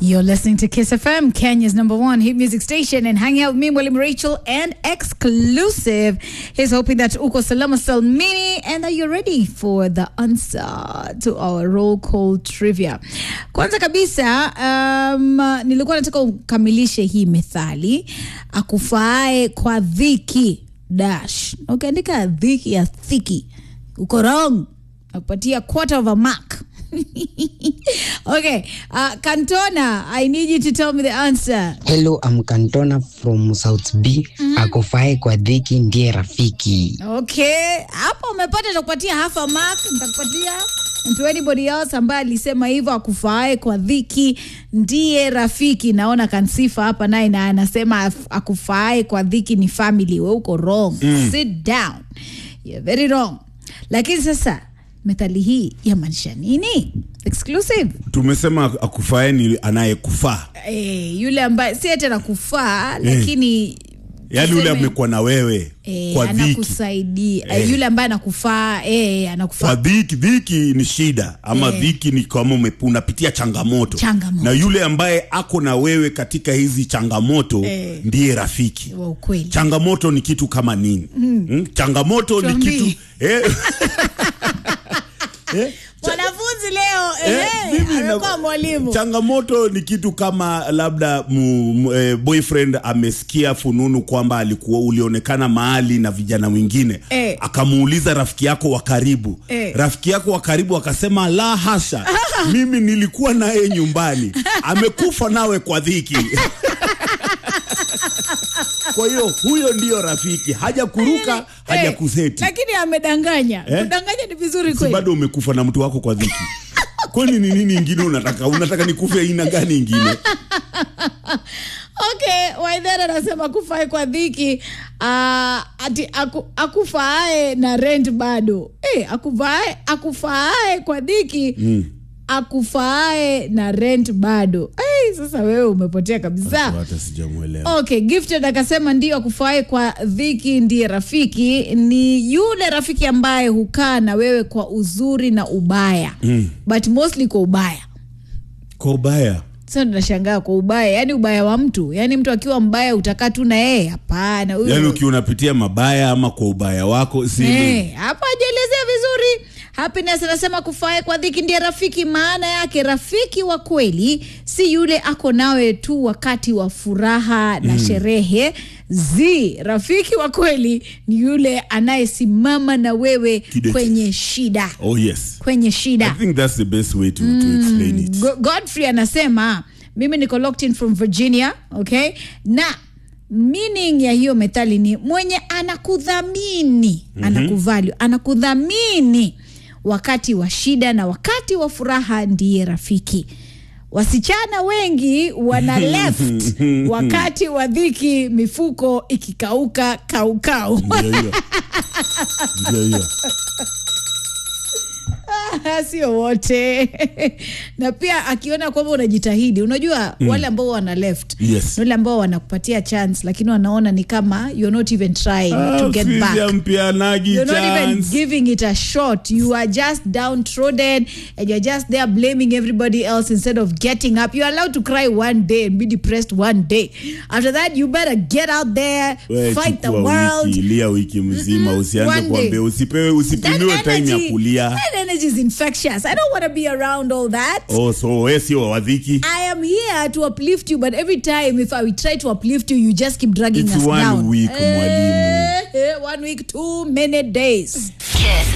You're listening to Kiss FM, Kenya's number one hit music station, and hanging out with me, William Rachel, and exclusive. He's hoping that uko salama salmini and that you're ready for the answer to our roll call trivia. Kwanza kabisa, um, nilikuwa nataka ukamilishe hii methali akufaae kwa dhiki dash. Ukiandika dhiki ya thiki, uko wrong. Nakupatia quarter of a mark. okay, uh, Cantona, I need you to tell me the answer. Hello, I'm Cantona from South B. Akufae kwa dhiki ndiye rafiki. Okay, hapo umepata, nitakupatia half a mark, nitakupatia and to anybody else ambaye alisema hivyo akufaae kwa dhiki ndiye rafiki. Naona Kansifa hapa naye na anasema af- akufaae kwa dhiki ni family. We uko wrong. Sit down. You're very wrong. Lakini sasa methali hii yamaanisha nini? Exclusive. tumesema akufae ni anayekufaa Eh, yule ambaye si ati anakufaa lakini yaani yule tuseme, amekuwa na wewe eh, kwa dhiki anakusaidia eh, yule ambaye anakufaa eh, kwa anakufaa dhiki dhiki ni shida ama Eh. dhiki ni kama ume- unapitia changamoto. Changamoto. na yule ambaye ako na wewe katika hizi changamoto Eh. ndiye rafiki wa ukweli. changamoto ni kitu kama nini mm. changamoto ni Tuambie. kitu eh, eh, Mwanafunzi leo Eh, eh, mimi na- amekuwa mwalimu. changamoto ni kitu kama labda mu, mu, eh, boyfriend amesikia fununu kwamba alikuwa ulionekana mahali na vijana wengine Eh. akamuuliza rafiki yako wa karibu Eh. rafiki yako wa karibu akasema la hasha mimi nilikuwa naye nyumbani amekufa nawe kwa dhiki kwa hiyo huyo ndiyo rafiki haja kuruka haja Eh, kuseti Lakini amedanganya. Eh? Kudanganya ni vizuri si kweli. bado umekufa na mtu wako kwa dhiki kwani ni nini ingine unataka unataka nikufe aina gani ingine Okay, Waithera anasema kufae kwa dhiki uh, ati aku, akufaae na rent bado. Eh, akufaae akufaae kwa dhiki mm. akufaae na rent bado. Eh, sasa wewe umepotea kabisa. hata sijamwelewa Okay, Gifted akasema ndio akufaae kwa dhiki ndiye rafiki. Ni yule rafiki ambaye hukaa na wewe kwa uzuri na ubaya mm. but mostly kwa ubaya kwa ubaya sasa tunashangaa kwa ubaya, yani ubaya wa mtu, yani mtu akiwa mbaya utakaa tu na yeye? Hapana, huyo- yaani ukiwa unapitia mabaya ama kwa ubaya wako si Eh, hapa hajaelezea vizuri. Happiness anasema kufae kwa dhiki ndiye rafiki. Maana yake rafiki wa kweli si yule ako nawe tu wakati wa furaha na sherehe. Zi, rafiki wa kweli ni yule anayesimama na wewe Kidete. kwenye shida, oh yes kwenye i shida. think that's the best way to, to explain it Go- Godfrey anasema mimi niko locked in from Virginia, okay? Na meaning ya hiyo methali ni mwenye anakudhamini, anakuvalue, anakudhamini wakati wa shida na wakati wa furaha ndiye rafiki. Wasichana wengi wana left wakati wa dhiki, mifuko ikikauka kaukau. ndio hiyo ndio hiyo sio wote na pia akiona kwamba unajitahidi unajua mm. wale ambao wana left Yes. ni wale ambao wanakupatia chance lakini wanaona ni kama you're not even trying to Ah, get Fizi back ampeanagi You're not even chance giving it a shot. You are just downtrodden and you're just there blaming everybody else instead of getting up. You're allowed to cry one day and be depressed one day. After that, you better get out there, We, fight the chukua world. wiki lia wiki mzima usianze One day. kuambia usipewe usipimiwe time ya kulia that energy is infectious. I don't want to be around all that. oh so we sio wadhiki I am here to uplift you, but every time if I try to uplift you, you just keep dragging It's us one down. week, mwalimu. Eh, eh, one week, two minute days. Kiss